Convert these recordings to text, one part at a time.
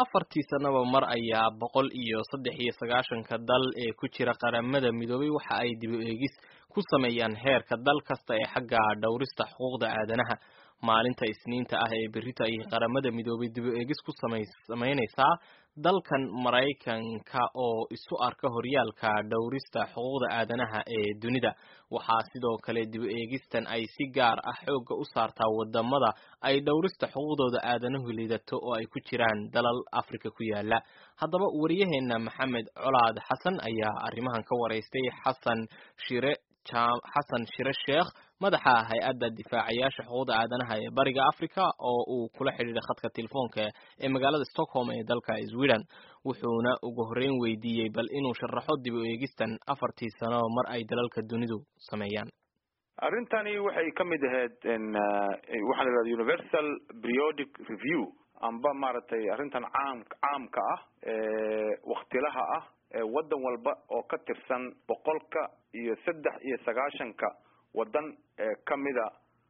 afartii sanaba mar ayaa boqol iyo saddex iyo sagaashanka dal ee ku jira qaramada midoobay waxa ay dib u eegis ku sameeyaan heerka dal kasta ee xagga dhowrista xuquuqda aadanaha maalinta isniinta ah ee berrita ayay qaramada midoobay dib u eegis ku samaynaysaa dalkan maraykanka oo isu arka horyaalka dhowrista xuquuqda aadanaha ee dunida waxaa sidoo kale dib u eegistan ay si gaar ah xoogga u saartaa wadamada ay dhowrista xuquuqdooda aadanuhu liidato oo ay ku jiraan dalal africa ku yaala haddaba wariyaheena maxamed colaad xasan ayaa arrimahan ka waraystay xasan shire xasan shire sheekh madaxa hay-adda difaacayaasha xuquuqda aadanaha ee bariga africa oo uu kula xidhiidhay khadka telefoonka ee magaalada stockholm ee dalka sweden wuxuuna ugu horreyn weydiiyey bal inuu sharaxo dib u eegistan afartii sano mar ay dalalka dunidu sameeyaan arrintani waxay ka mid ahayd waxaa la yidhahda universal periodic review amba maaragtay arrintan caam caamka ah ee waktilaha ah ee waddan walba oo ka tirsan boqolka iyo saddex iyo sagaashanka waddan ee kamida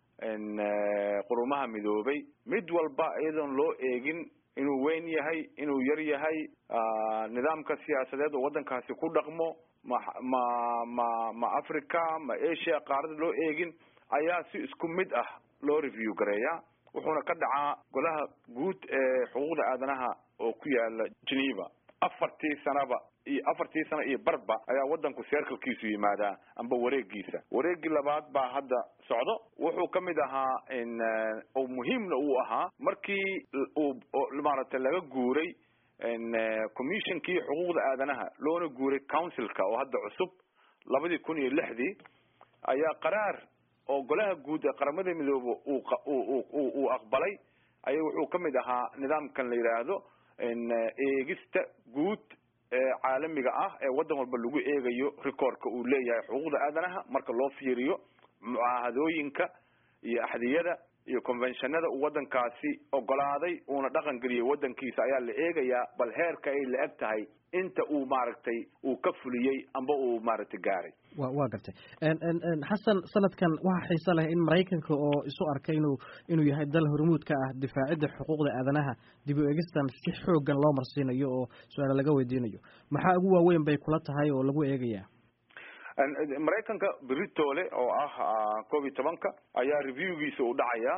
qurumaha midoobay mid walba iyadoon loo eegin inuu weyn yahay inuu yar yahay nidaamka siyaasadeed oo waddankaasi ku dhaqmo ma ma ma ma africa ma asia qaarada loo eegin ayaa si isku mid ah loo review gareeya wuxuuna ka dhacaa golaha guud ee xuquuqda aadanaha oo ku yaala geneva afartii sanaba iyo afartii sano iyo barba ayaa waddanku seerkalkiisu yimaadaa amba wareegiisa wareegii labaad baa hadda socdo wuxuu ka mid ahaa oo muhiimna uu ahaa markii uu maaragtay laga guuray commissionkii xuquuqda aadanaha loona guuray councilka oo hadda cusub labadii kun iyo lixdii ayaa qaraar oo golaha guud ee qaramada midoobe uu uu aqbalay aya wuxuu ka mid ahaa nidaamkan la yidhaahdo eegista guud ee caalamiga ah ee waddan walba lagu eegayo recordka uu leeyahay xuquuqda aadanaha marka loo fiiriyo mucaahadooyinka iyo axdiyada iyo conventionada uu waddankaasi ogolaaday uuna dhaqan geliyay waddankiisa ayaa la eegayaa bal heerka ay la eg tahay inta uu maaragtay uu ka fuliyey amba uu maaragtay gaaray wa waa gartay xasan sanadkan waxaa xiise leh in maraykanka oo isu arkay inuu inuu yahay dal hormuudka ah difaacidda xuquuqda aadanaha dib u eegistan si xoogan loo marsiinayo oo su-aala laga weydiinayo maxaa ugu waaweyn bay kula tahay oo lagu eegayaa maraykanka britole oo ah koob iyo tobanka ayaa reviewgiisa u dhacaya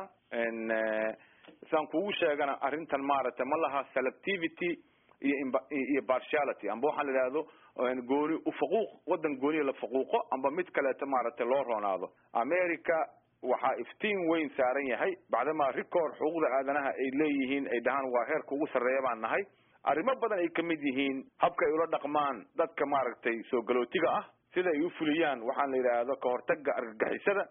saan kugu sheegana arrintan maaragtay ma laha selectivity iyo iyo partiality amba waxaa la idhahdo gooni ufaquuq waddan gooniya la faquuqo amba mid kaleeto maaragtay loo roonaado america waxaa iftiin weyn saaran yahay bacdamaa record xuquuqda aadanaha ay leeyihiin ay dhahaan waa heerka ugu sarreeya baan nahay arrimo badan ay kamid yihiin habka ay ula dhaqmaan dadka maaragtay soo galootiga ah sida ay u fuliyaan waxaan la yidhaahdo kahortaga argagixisada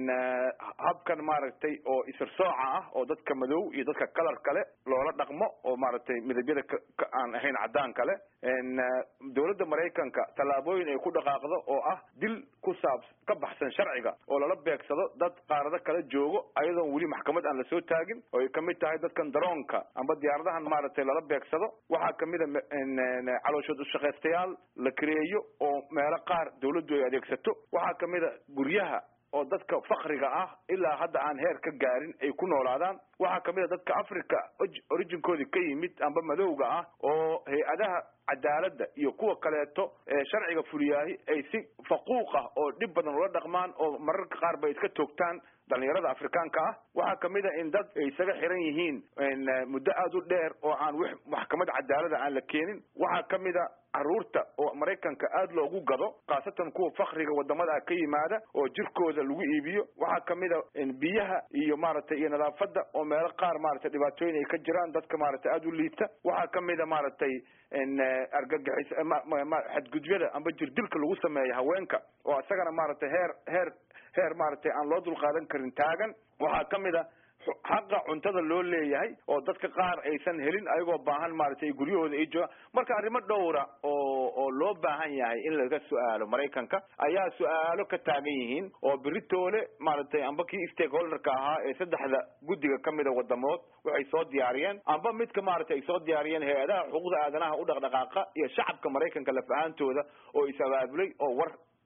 habkan maaragtay oo isirsooca ah oo dadka madow iyo dadka kalar kale loola dhaqmo oo maaragtay midabyada aan ahayn caddaan kale dowladda maraykanka tallaabooyin ay ku dhaqaaqdo oo ah dil ku saab ka baxsan sharciga oo lala beegsado dad qaarado kala joogo ayadoon weli maxkamad aan lasoo taagin oo ay kamid tahay dadkan daroonka amba diyaaradahan maaragtay lala beegsado waxaa kamid a calooshood ushaqaystayaal la kareeyo oo meelo qaar dawladdu ay adeegsato waxaa kamid a guryaha oo dadka fakriga ah ilaa hadda aan heer ka gaarin ay ku noolaadaan waxaa kamid a dadka africa originkoodii ka yimid amba madowga ah oo hay-adaha cadaaladda iyo kuwa kaleeto ee sharciga fuliyaahi ay si faquuq ah oo dhib badan ula dhaqmaan oo mararka qaar ba iska toogtaan dhalinyarada afrikaanka ah waxaa kamid a in dad ay isaga xiran yihiin muddo aada u dheer oo aan w maxkamad cadaalada aan la keenin waxaa kamid a caruurta oo maraykanka aada loogu gado khaasatan kuwa fakriga wadamada ka yimaada oo jirkooda lagu iibiyo waxaa kamid a biyaha iyo maaragtay iyo nadaafada oo meelo qaar maaragtay dhibaatooyin ay ka jiraan dadka maaragtay aada u liita waxaa kamid a maaragtay argagixis xadgudyada amba jirdilka lagu sameeyo haweenka oo isagana maaragtay heer heer heer maaragtay aan loo dulqaadan karin taagan waxaa kamid a xaqa cuntada loo leeyahay oo dadka qaar aysan helin ayagoo baahan maaragtay guryahooda ay joogaan marka arrimo dhowra oo oo loo baahan yahay in laga su-aalo maraykanka ayaa su-aalo ka taagan yihiin oo beritoole maaragtay amba kii stakeholderka ahaa ee saddexda guddiga kamida wadamood waxay soo diyaariyeen amba midka maaragtay ay soo diyaariyeen hay-adaha xuquuqda aadanaha u dhaqdhaqaaqa iyo shacabka maraykanka laf ahaantooda oo is abaabulay oo war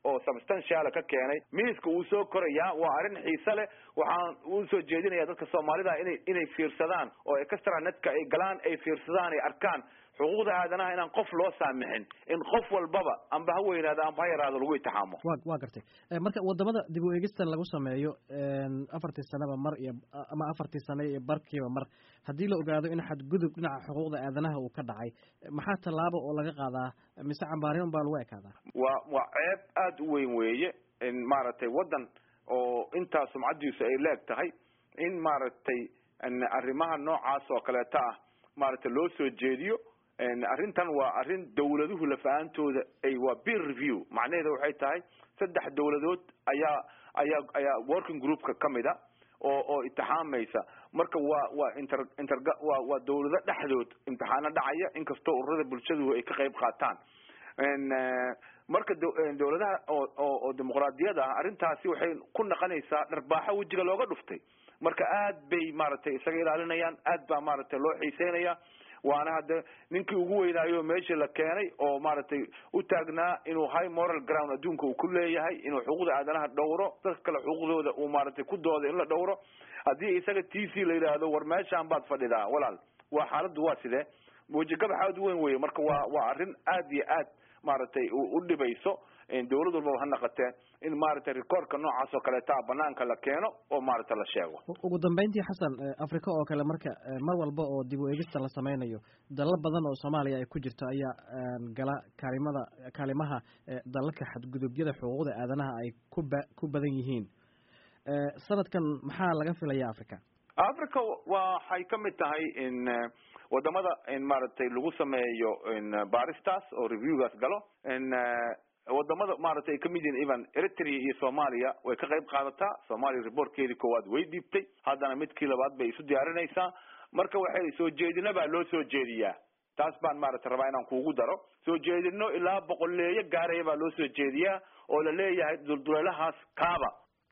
oo substantiala ka keenay miiska uu soo korayaa waa arrin xiise leh waxaan usoo jeedinaya dadka soomaalida inay inay fiirsadaan oo extra netka ay galaan ay fiirsadaan ay arkaan xuquuqda aadanaha inaan qof loo saamixin in qof walbaba amba ha weynaado amba ha yaraado lagu itixaamo wa wa gartay marka wadamada dib u eegista lagu sameeyo afartii sanaba mar iyo ama afartii sane iyo barkiiba mar haddii la ogaado in xadgudub dhinaca xuquuqda aadanaha uu ka dhacay maxaa tallaabo oo laga qaadaa mise cambaariman baa lagu ekaadaa waa waa ceeb aada u weyn weeye in maaragtay waddan oo intaa sumcadiisu ay leeg tahay in maaragtay arrimaha noocaas oo kaleeta ah maaragtay loo soo jeediyo arrintan waa arrin dawladuhu lafa-aantooda ay waa beer review macnaheeda waxay tahay saddex dawladood ayaa ayaa ayaa working groupka kamid a oo oo itixaamaysa marka waa waa inter inter waa waa dawlado dhexdood imtixaano dhacaya inkastoo ururada bulshadu ay ka qayb qaataan marka dawladaha oo oo oo dimuqraadiyada ah arrintaasi waxay ku naqonaysaa dharbaaxo wejiga looga dhuftay marka aad bay maaragtay isaga ilaalinayaan aad baa maaragtay loo xiiseynaya waana hadda ninkii ugu weynaayo meeshii la keenay oo maaragtay u taagnaa inuu high moral ground adduunka uu ku leeyahay inuu xuquuqda aadanaha dhowro dadka kale xuquuqdooda uu maaragtay ku dooda in la dhowro haddii isaga t c la yidhaahdo war meeshaan baad fadhidaa walaal waa xaaladdu waa sidee wejigabax aad u weyn weye marka waa waa arrin aad iyo aad maaragtay u dhibayso dawlad walbaba ha naqatee in maaragtay rekoorka noocaas oo kaleeta banaanka la keeno oo maaragtay la sheego ugu dambeyntii xasan africa oo kale marka mar walba oo dib u eegista la sameynayo dalal badan oo soomaaliya ay ku jirto ayaa gala kaalimada kaalimaha dalalka xadgudubyada xuquuqda aadanaha ay kuba ku badan yihiin sanadkan maxaa laga filaya africa africa waxay kamid tahay in wadamada in maaragtay lagu sameeyo baaristaas oo reviewgaas galo in wadamada maaragtay ay kamid yihiin even eritrea iyo soomaaliya way ka qayb qaadataa soomaaliya reportkeedii koowaad way dhiibtay haddana midkii labaad bay isu diyaarinaysaa marka waxay soo jeedina baa loo soo jeediyaa taas baan maaragtay rabaa inaan kuugu daro soo jeedino ilaa boqoleeyo gaaraya baa loo soo jeediyaa oo la leeyahay dulduleelahaas kaaba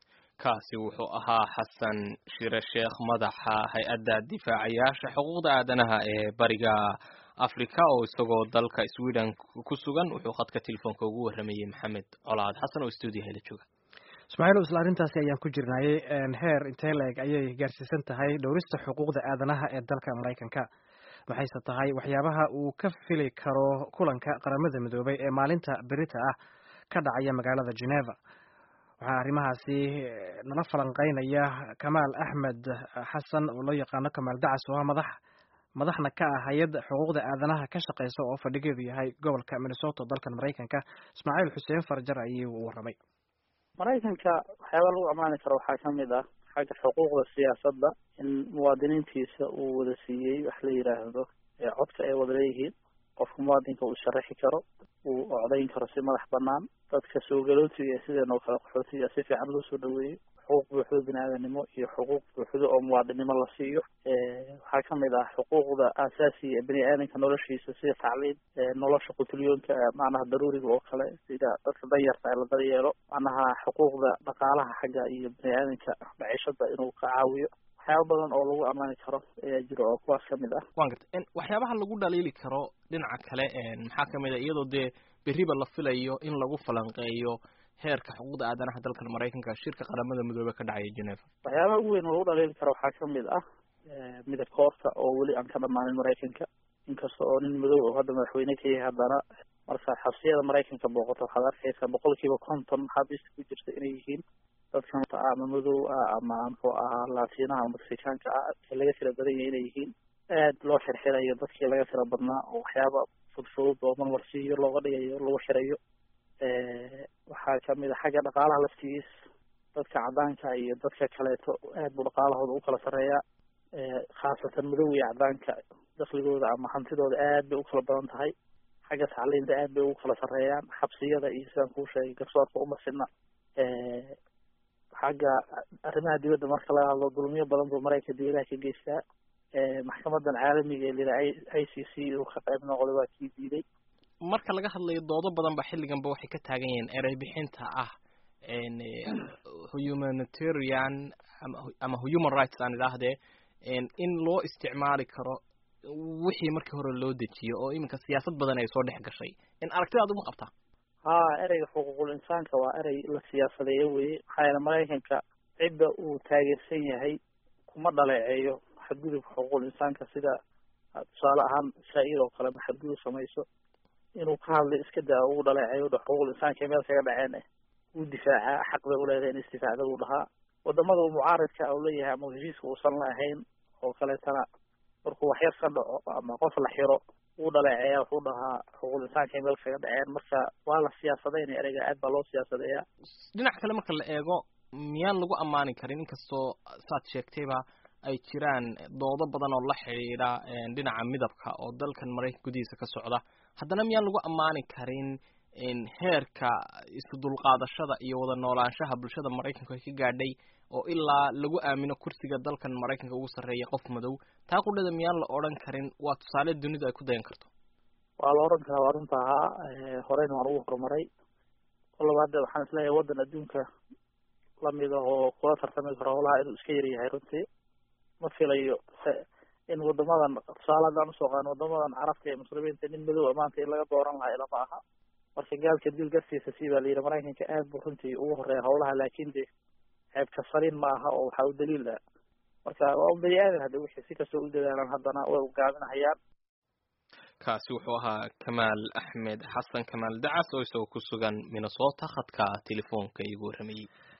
kaasi wuxuu ahaa xasan shire sheekh madaxa hay-adda difaacayaasha xuquuqda aadanaha ee bariga africa oo isagoo dalka sweden ku sugan wuxuu khadka telefoonka ugu waramayey maxamed colaad xasan oo stuudiyaha la jooga ismaaciil isla arrintaasi ayaan ku jirnayay heer intee la-eg ayay gaarsiisan tahay dhowrista xuquuqda aadanaha ee dalka maraykanka maxayse tahay waxyaabaha uu ka fili karo kulanka qaramada midoobay ee maalinta berita ah ka dhacaya magaalada geneva waxaa arrimahaasi nala falanqeynaya kamaal axmed xasan oo loo yaqaano kamaal dacas oo ah madax madaxna ka ah hay-adda xuquuqda aadanaha ka shaqeysa oo fadhigeedu yahay gobolka minnesota dalkan maraykanka ismaaciil xuseen farjar ayuu u warramay maraykanka waxyaaba lagu ammaani karo waxaa kamid ah xagga xuquuqda siyaasadda in muwaadiniintiisa uu wada siiyey wax la yidhaahdo codka ay wada leeyihiin qofka muwaadinka uu sharaxi karo uu ocdayn karo si madax banaan dadka soo galootiga ee sideen oo kale qaxootiga si fiican loo soo dhaweeyo xuquuq buuxdo bini-aadanimo iyo xuquuq buuxdo oo muwaadinimo la siiyo waxaa kamid ah xuquuqda aasaasiga ee bini-aadanka noloshiisa sida tacliim nolosha qutulyoonka macnaha daruuriga oo kale sida dadka danyarta ee la daryeelo macnaha xuquuqda dhaqaalaha xagga iyo bini-aadanka maciishada inuu ka caawiyo waxyaaba badan oo lagu ammaani karo ayaa jiro oo kuwaas kamid ah wan garta waxyaabaha lagu dhaliili karo dhinaca kale maxaa kamid a iyadoo dee beriba la filayo in lagu falanqeeyo heerka xuquuqda aadanaha dalkan maraykanka shirka qaramada midoobe ka dhacaya geneva waxyaabaha ugu weyn oo lagu dhaliili karo waxaa kamid ah midab koorta oo weli aan ka dhamaanin maraykanka inkasta oo nin madow oo hadda madaxweyne ka yahay haddana marka xabsiyada maraykanka booqato waxaad arkaysaa boqol kiiba konton xabiista ku jirta inay yihiin dadkan ama madow ah ama muxuu ahaa laatiinaha ama mexicaanka ah ee laga tira badan yahay inay yihiin aad loo xirxirayo dadkii laga tira badnaa oo waxyaaba fudfudud oo marmarsiiyo looga dhigayo lagu xirayo waxaa kamid a xagga dhaqaalaha laftigiis dadka cadaanka iyo dadka kaleeto aad buu dhaqaalahooda u kala sarreeyaa khaasatan madow iyo cadaanka dakligooda ama hantidooda aad bay u kala badan tahay xagga tacliinta aad bay ugu kala sarreeyaan xabsiyada iyo sidaan kuu sheegay garsoorka umasina xagga arrimaha dibadda marka laga hadlo dulmiyo badan buu maraykanka dibadaha ka geystaa maxkamadan caalamiga ee lira i c c uu ka qayb noqday waa kii diiday marka laga hadlayo doodo badan ba xilliganba waxay ka taagan yihiin erey bixinta ah humanitarian ama human rights aan idhaahdee in loo isticmaali karo wixii markii hore loo dejiyo oo iminka siyaasad badan ay soo dhex gashay in aragtidaad uma qabtaa ha ereyga xuquuqul insaanka waa erey la siyaasadeeyo weye maxaa yeele maraykanka cidda uu taageersan yahay kuma dhaleeceeyo xadgudubka xuquuqul insaanka sida tusaale ahaan israa'iil oo kale ma xadgudub samayso inuu ka hadlay iska daa ugu dhaleeceeyo dha xuquuqul insaanka meel kaga dhaceen eh wuu difaacaa xaq bay uleedahay in isdifaacda buu dhahaa wadamada uu mucaaridka u leeyahay ama heshiiska uusan la ahayn oo kaleetana markuu waxyar ka dhaco ama qof la xiro wuu dhaleeceeya wuxuu dhahaa xuquuqul insaanka meel kaga dhaceen marka waa la siyaasadeynaya ereyga aad baa loo siyaasadeeyaa dhinac kale marka la eego miyaan lagu ammaani karin inkastoo saad sheegtayba ay jiraan doodo badan oo la xidhiidha dhinaca midabka oo dalkan maraykanka gudihiisa ka socda haddana miyaan lagu ammaani karin heerka isu dulqaadashada iyo wada noolaanshaha bulshada maraykanku ay ka gaadhay oo ilaa lagu aamino kursiga dalkan maraykanka ugu sarreeya qof madow taa qudhada miyaan la odhan karin waa tusaale dunidu ay ku dayan karto waa la odhan karaa waa runta ahaa horeyna waan ugu horumaray kolaba hadda waxaan isleeyahay waddan adduunka lamida oo kula tartami karo howlaha inuu iska yaryahay runtii ma filayo in wadamadan tusaale haddaan usoo qaano wadamadan carabta ee muslimiinta nin madow maanta in laga dooran lahaa ilama aha marka gaalka dil gartiisa si baa layidhi maraykanka aad buu runtii ugu horeeya howlaha laakin de ceebka saliin ma aha oo waxaa u daliil ah marka waa un bani aadan hadda wixii si kastoo u dadaalaan haddana way ugaaminahayaan kaasi wuxuu ahaa kamaal axmed xasan kamaal dacas oo isagoo ku sugan minnesota khadka telefoonka igu warramayey